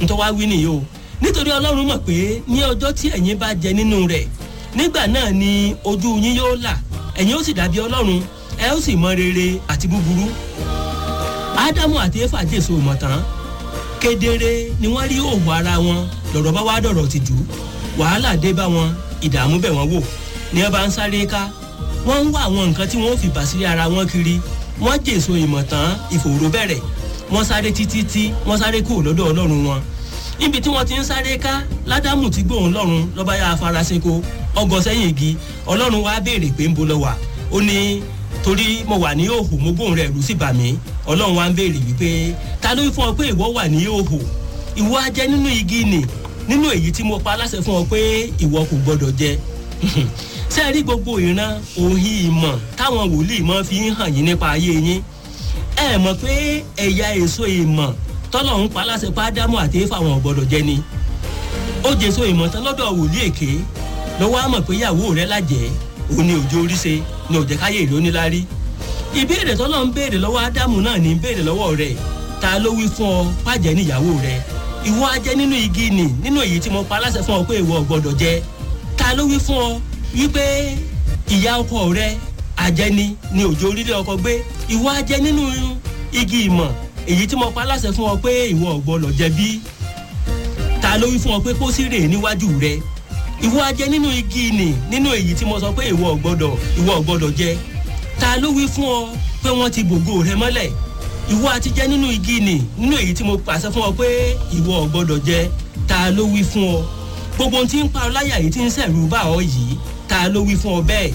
ntọ́ wá wí nìyí o nítorí ọlọ́run mọ̀ pé ní ọjọ́ tí ẹ̀yin bá jẹ nínú rẹ̀ nígbà náà ni ojú yín yóò là ẹ̀yin ó sì dàbí ọlọ́run ẹ ó sì mọ rere àti búburú ádámù àti éfà jèso mọ̀ tán kedere ni wọ́n rí òwò ara wọn lọ̀rọ̀ bá wá dọ̀rọ̀ ti jù wàhálà dé bá wọn ìdààmú bẹ̀ wọ́n wò ní ẹ bá ń sáré ká wọ́n ń wá àwọn nǹkan tí wọ́n fi bàsírí ara wọn kiri wọ́n jèso ìmọ̀ tán ìfòòró bẹ̀rẹ̀ wọ́n sáré títí tí wọ́n sáré kúrò lọ́dọ̀ ọlọ́run wọn níbi tí wọ́n ti ń sáré ká ládàmù ti gbóhùn lọ́run lọ́ba yá afárasẹ́kọ ọgọ́ sẹ́yìn igi ọlọ́run wá béèrè pé ń bo lọ wà ó ní torí mo wà ní òhò mo gbóhùn rẹ̀ rú sí bà mí ọlọ́run wá ń béèrè wípé ta ló fún ọ pé ìwọ wà ní òhò ìwọ á jẹ nínú igi nì nínú èyí tí mo pa aláṣẹ fún ọ pé ìwọ kò gbọdọ̀ jẹ ṣé ẹ rí gbogbo ìran òhìn ìmọ̀ táwọn wòlíì mọ́ fi ń hàn yín nípa ayé yín ẹ mọ̀ pé ẹ̀yà èso ìmọ̀ tọ́lọ̀ ń pa aláṣẹ pádámù àti éfà wọn gbọdọ̀ jẹ ni ó jèso ìmọ̀ tán lọ́dọ̀ wòlíì èké lọ́wọ́ á mọ̀ pé ìyàwó rẹ̀ lájẹ́ òun ni òjò oríṣe ni òjẹ́ káyé ìlú níláárí ìbéèrè tọ́lọ̀ ń béèrè lọ́wọ́ ádámù náà ní béèrè lọ́wọ́ rẹ̀ ta ló wí fún ọ pàjẹ́ níyàwó rẹ̀ ìwọ ajẹ́ nínú igi nì nínú èyí tí mo pa aláṣẹ fún ọ pé ìwọ gbọdọ̀ jẹ ta ló wí fún ọ wípé ìyá ọkọ rẹ àjẹni ni òjò orílẹ̀ ọkọ gbé ìwọ ajẹ́ nínú igi ìmọ̀ èyí tí mo pa aláṣẹ fún ọ pé ìwọ gbọdọ̀ jẹ bí ta ló wí fún ọ pé pósí rèé níwájú rẹ ìwọ ajẹ́ nínú igi nì nínú èyí tí mo sọ pé ìwọ gbọdọ̀ ìwọ gbọdọ̀ jẹ ta ló wí fún ọ pé wọ́n ti bògo rẹ mọ́lẹ̀ ìwọ àti jẹ nínú igi nì nínú èyí tí mo pàṣẹ fún ọ pé ìwọ gbọdọ̀ jẹ ta ló wí fún ọ gbogbo ohun tí ń pa ọ láyà yìí tí ń sẹ̀rù bá ọ yìí ta ló wí fún ọ bẹ́ẹ̀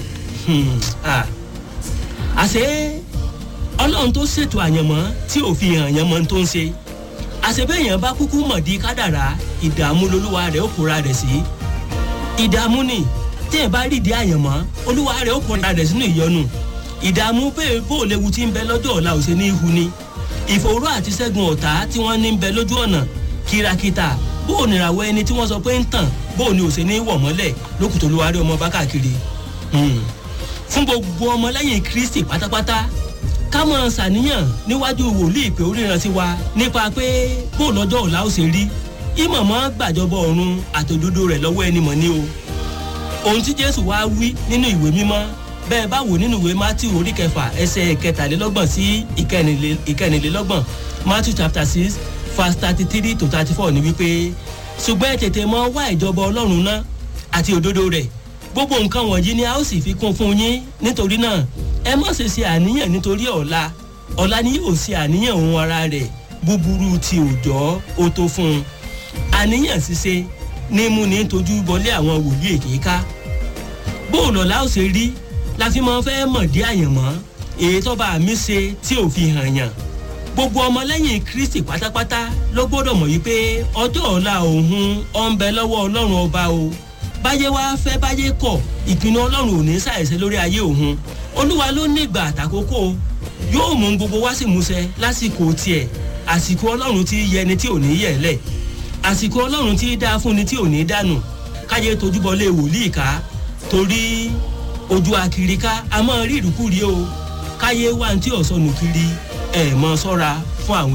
àṣé ọlọ́run tó ṣètò àyànmọ́ tí ò fi hàn yànmọ́ tó ń ṣe àṣebéèyàn bá kúkú mọ̀ di kádàrá ìdààmú lolúwa rẹ̀ ó kóra rẹ̀ sí ìdààmú ni tí ẹ̀ bá rí di àyànmọ́ olúwa rẹ̀ ó kóra rẹ̀ sínú ìyọnu ìdààmú bẹ́ẹ̀ bó léwu tí ń bẹ lọ́jọ́ ọ̀la ò ṣe ní ihu ni ìfòòró àti ṣẹ́gun ọ̀tá tí wọ́n ní ń bẹ lójú ọ̀nà kìràkìtà bó o nìràwọ̀ ẹni tí wọ́n sọ pé ń tàn bó o ní ò ṣe ní wọ̀ mọ́lẹ̀ lókùtò olúwa rẹ̀ ọmọ bá káàkiri fún gbogbo ọmọlẹ́yìn kristi pátápátá ká mọ̀ ṣàníyàn níwájú wòlíì pé oríran sí wa nípa pé bó lọ́jọ́ ọ̀la ó ṣe rí ìmọ̀mọ́ gbàjọbọ ọ̀run àtòdodo rẹ̀ lọ́wọ́ ẹni mọ̀ ní o ohun tí jésù wá wí nínú ìwé mímọ́ bẹ́ẹ̀ bá wò nínú ìwé matthew orí kẹfà ẹsẹ̀ kẹtàlélọ́gbọ̀n sí ìkẹrìnlélọ́gbọ̀n matthew chapter six verse thirty three to thirty four ni wípé ṣùgbọ́n ẹ tètè mọ wá ìjọba ọlọ́run náà àti òdodo rẹ̀ gbogbo nǹkan wọ̀nyí ni a ó sì fi kún fún yín nítorí náà ẹ má ṣe ṣe àníyàn nítorí ọ̀la ọ̀la ni yóò ṣe àníyàn ohun ara rẹ̀ búburú ti òjọ́ ó tó fún un àníyàn ṣíṣe ní mú ní tójú bọlé àwọn wòlíì èké ká bóòlù ọ̀la ó ṣe rí la fi máa fẹ́ mọ̀ dí àyànmọ́ èyí tó bá mi ṣe tí ò fi hàn yàn gbogbo ọmọlẹ́yìn kristi pátápátá ló gbọ́dọ̀ mọ̀ yí pé ọjọ́ ọ̀la òun ọ̀ ń bẹ lọ́wọ́ ọlọ́run ọba o báyé wá fẹ́ báyé kọ̀ ìpinnu ọlọ́run ò ní ṣàìṣe lórí ayé òun olúwa ló ní ìgbà àtàkókò yóò mú gbogbo wá sí musẹ lásìkò tiẹ̀ àsìkò ọlọ́run tí yẹ ni tí ò ní yẹ̀ lẹ̀ àsìkò ọlọ́run tí dáa fún ni tí ò ní dànù káyé tojúbọlé wòlíì ká torí ojú akirika a máa rí ìrúkúrí o káyé wá ní tí ọ̀sọ́nù kiri ẹ̀ mọ́ sọ́ra fún àwọn.